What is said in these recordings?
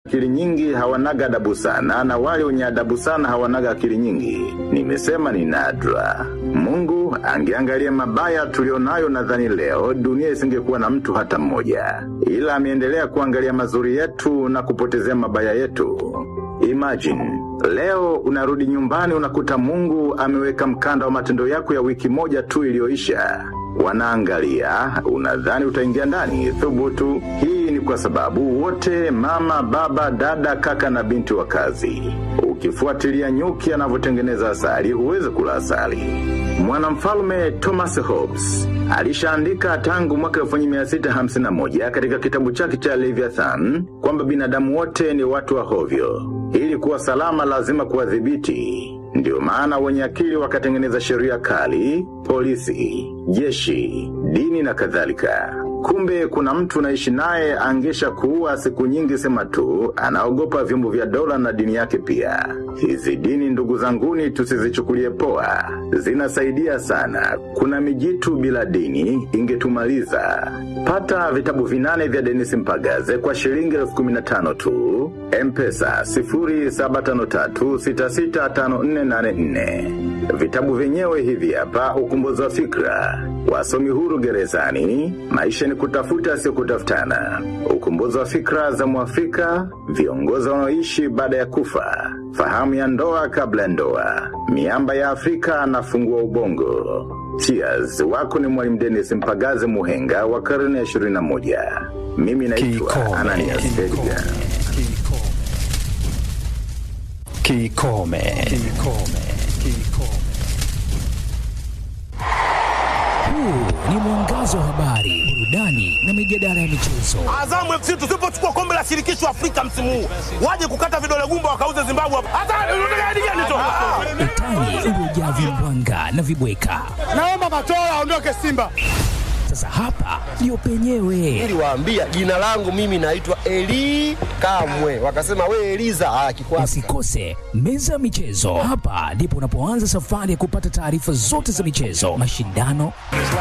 akili nyingi hawanaga adabu sana na wale wenye adabu sana hawanaga akili nyingi. Nimesema ni nadra. Mungu angeangalia mabaya tulionayo nadhani leo dunia isingekuwa na mtu hata mmoja. Ila ameendelea kuangalia mazuri yetu na kupotezea mabaya yetu. Imagine, leo unarudi nyumbani unakuta mungu ameweka mkanda wa matendo yako ya wiki moja tu iliyoisha. Wanaangalia, unadhani utaingia ndani, thubutu. Hii ni kwa sababu wote mama, baba, dada, kaka na binti wa kazi. Ukifuatilia nyuki anavyotengeneza asali, huwezi kula asali. Mwanamfalme Thomas Hobbes alishaandika tangu mwaka 1651 katika kitabu chake cha Leviathan kwamba binadamu wote ni watu wa hovyo. Ili kuwa salama lazima kuwadhibiti. Ndio maana wenye akili wakatengeneza sheria kali, polisi, jeshi, dini na kadhalika. Kumbe kuna mtu naishi naye angesha kuua siku nyingi sema tu, anaogopa vyombo vya dola na dini yake pia. Hizi dini ndugu zanguni tusizichukulie poa. Zinasaidia sana. Kuna mijitu bila dini ingetumaliza. Pata vitabu vinane vya Dennis Mpagaze kwa shilingi elfu kumi na tano tu. Mpesa 0753665484. Vitabu vyenyewe hivi hapa ukumbuzi wa fikra. Wasomi huru gerezani, maisha ni kutafuta sio kutafutana. Ukumbuzi wa fikra za Mwafrika, viongozi wanaoishi baada ya kufa. Fahamu ya ndoa kabla ya ndoa. Miamba ya Afrika anafungua ubongo. Cheers, wako ni mwalimu Dennis Mpagaze Muhenga wa karne ya 21. Mimi naitwa Kikome. Ananias Edgar. Kikome. Kikome. Kikome. Huu ni mwangazo wa habari, burudani na mijadala ya michezo. Azamu FC tusipochukua kombe la shirikisho Afrika msimu huu, waje kukata vidole gumba wakauze Zimbabwe hapa. Hata unataka hadi gani tu? Utani uliojaa vimbwanga na vibweka. Naomba Matola aondoke Simba. Sasa hapa ndio penyewe. niliwaambia jina langu mimi naitwa Eli Kamwe, wakasema we Eliza ah, kikwasi Usikose meza ya michezo. Hapa ndipo unapoanza safari ya kupata taarifa zote za michezo, mashindano,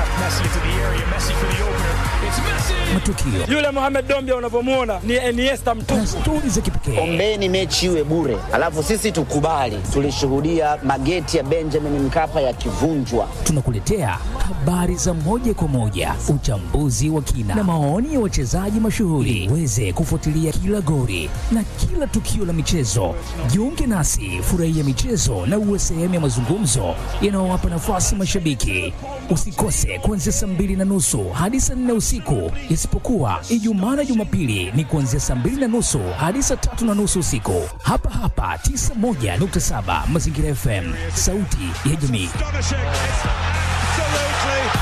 matukio Yule Mohamed Dombia unavyomuona ni Iniesta mtupu. na stori za kipekee. ombeni mechi iwe bure, alafu sisi tukubali. Tulishuhudia mageti ya Benjamin Mkapa yakivunjwa. Tunakuletea habari za moja kwa moja, uchambuzi wa kina na maoni ya wachezaji mashuhuri, uweze kufuatilia kila gori na kila tukio la michezo. Jiunge nasi, furahia michezo na uwe sehemu ya mazungumzo yanayowapa nafasi mashabiki. Usikose kuanzia saa mbili na nusu hadi saa nne usiku, isipokuwa Ijumaa na Jumapili ni kuanzia saa mbili na nusu hadi saa tatu na nusu usiku, hapa hapa 91.7 Mazingira FM, sauti ya jamii.